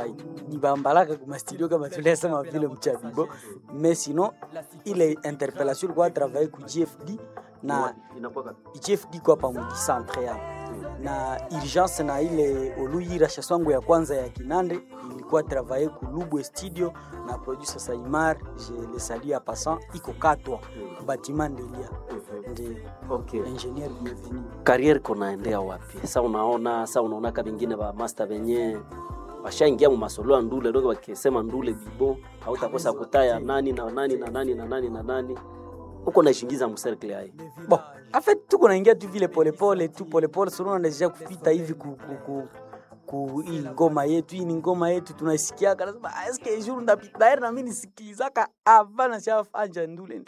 ni bambalaka kuma studio kama tuliasema vile mchabibo mais sinon ile interpellation ilikuwa travailler ku GFD na GFD kwa pamoja centre yao na urgence na ile oluyira shaswangu ya kwanza ya kinande ilikuwa travailler ku Lubwe studio na producer Saimar je le salue à passant iko katwa bâtiment Ndelia ndio Okay. ingénieur bienvenu Kariere konaendea wapi? Sa unaona sa unaona ka bengine ba master benye washaingia mu masolo ya ndule dogo wakisema ndule bibo hautakosa kutaya nani na nani na nani na nani na nani uko naishingiza mu circle hai bon en fait tuko naingia tu vile polepole tu polepole sunona deja kupita hivi ku, ku, ku, ku hii ngoma yetu hii ni ngoma yetu tunaisikiaka nasema "Ah, eske jour ndapita daire na mimi nisikilizaka avana shafanja ndule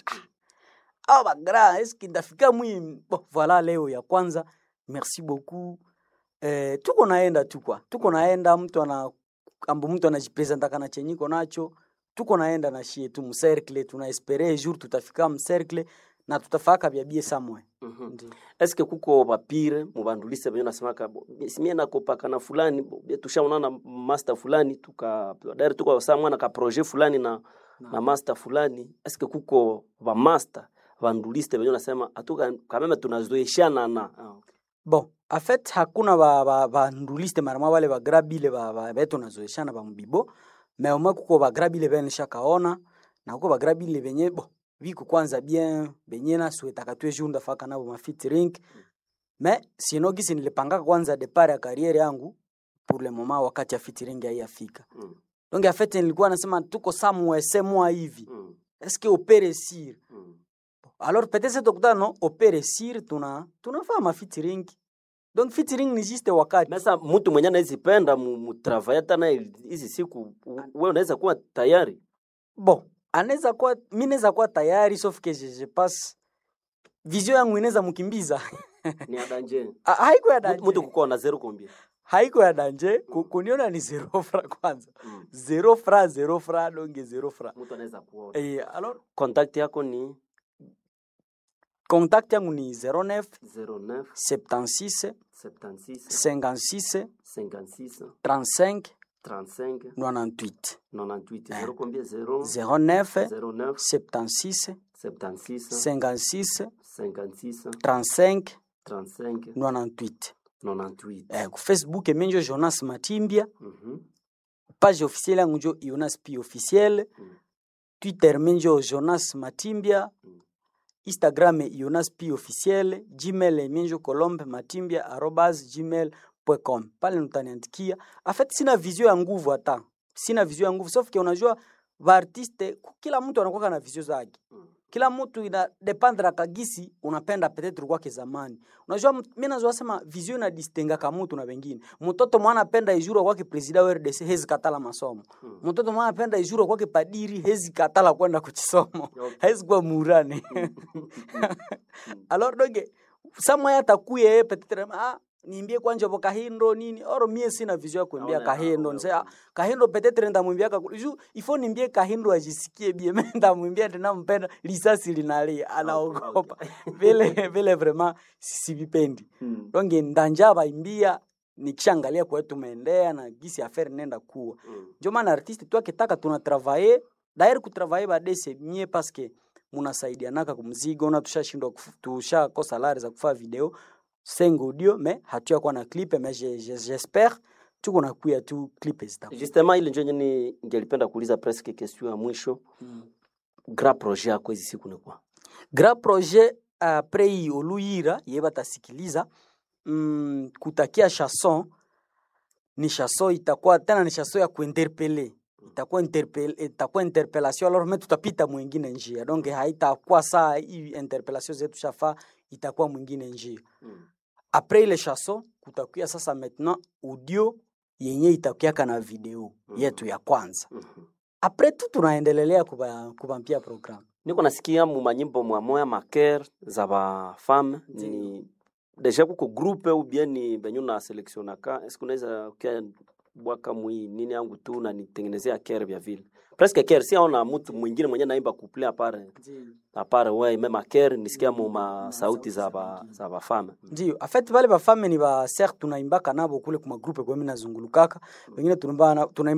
ah bagra eske ndafika mwi bon voilà leo ya kwanza merci beaucoup eh, tuko naenda tu kwa tuko naenda mtu ana ambo mtu anajipresentaka na chenyiko nacho tuko naenda na shie tu mcercle tunaespere jour tutafika mcercle na tutafaka vya bie samwe Ndiyo. eske kuko bapire mubandulise benye nasemaka bo, simie nakopaka na fulani bo, bie tushaonana master fulani tuka daire tuko saa mwana ka projet fulani na, na master fulani eske kuko ba master banduliste benye nasema atuka kameme tunazoeshana na ah, okay. bon en fait hakuna ba, ba, banduliste marama wale bagrabile ba, ba, betu nazoeshana ba mbibo me omwe kuko bagrabile benishakaona na kuko bagrabile benye bo viko kwanza bien benye nasuetaka tue jour ndafaka nabo mafitring me sino gisi nilipangaka kwanza depart ya kariere yangu pour le moment wakati ya fitring haiyafika mm, donc en fait nilikuwa nasema tuko somewhere semwa hivi mm, est-ce que opere sir mm. alors peut-être tokutana no opere sir tuna tunafaa mafitring donc fitring ni juste wakati Mesa mtu mwenye anaezipenda mutravaye hata naye hizi siku u- we unaweza kuwa tayari bon anaweza kuwa mi naweza kuwa tayari sauf que je, je passe vision yangu inaweza mkimbiza ni adanje Ha- haiko ya mtu danje kukuwa na zero kombia haiko ya danje ku- kuniona ni zero fra kwanza mm. zero fra zero fra donge zero fra mtu anaweza kuona eh, alors contact yako ni contact yangu ni 09 09 76 76 56 56 35 35 98 98 zero combien zero 09 09 76 76 56 56 35 35 98 98 eh, ku facebook emenjo jonas matimbia Mhm. page officielle yangu njo jonas p officiel Mm. twitter menjo jonas matimbia Mm. instagram jonas p officiel gmail menjo colombe matimbia arobas gmail com pale mtaniandikia afet sina vizio ya nguvu hata sina vizio ya nguvu sauf que unajua vaartiste kila mtu anakuwa na vizio zake Mm. kila mtu ina dependre kagisi unapenda petetre kwake zamani unajua m- mi nazoa sema vizio inadistengaka mutu na wengine mtoto mwana apenda ijuru kwake presida wa RDC hezi katala masomo Mm. mtoto mwana apenda ijuru kwake padiri hezi katala kwenda kuchisomo Okay. hezi kuwa murane alors doge samwa atakuye yeye petetre ah niimbie kwanja bo kahindo nini oro mie sina vizio ya kuimbia Naona, kahindo naona, nse ah, kahindo petetre ndamwimbiaka ku- ju ifo nimbie kahindo ajisikie bie me ndamwimbia tena mpenda lisasi linalia anaogopa vile vile vraiment sivipendi Mm. donge ndanja baimbia nikishangalia kwa tumeendea na gisi affaire nenda kuwa Mm. ndio maana artiste tu akitaka tuna travailler daire kutravailler badese mie paske munasaidianaka kumzigo na tushashindwa kufu- tushakosa lari za kufaa video sengo audio me hatuya kuwa na clip me je- je- j'espère tuko na kuya tu clip zita justement ile njo nyeni ngelipenda kuuliza presque question ya mwisho grand projet yako hizi siku ni kwa grand projet apres hii oluyira ye batasikiliza mm, kutakia chanson ni chanson itakuwa tena ni chanson ya kuinterpele itakuwa interpel, itakuwa interpellation alors me tutapita mwingine njia donc haitakuwa saa hii interpellation zetu shafa itakuwa mwingine njia mm. apres ile chanson kutakuya sasa maintenant audio yenye itakuyaka na video Mhm. yetu ya kwanza Mhm. apres tu tunaendelelea kuba- kubampia programme niko nasikia mu manyimbo mwamoya maker za bafame ni deja kuko groupe ou bien ni benyu na selectionaka eske unaweza kia bwaka mwi nini yangu tu na nitengenezea ker vya vile presque ker si aona mtu mwingine mwenye naimba couple apare apare we meme ker nisikia mu ma sauti za ba za bafame ndio afet bale bafame ni ba ser tunaimbaka nabo kule kuma groupe kwa mimi nazungulukaka wengine tunaimba na- tunaimba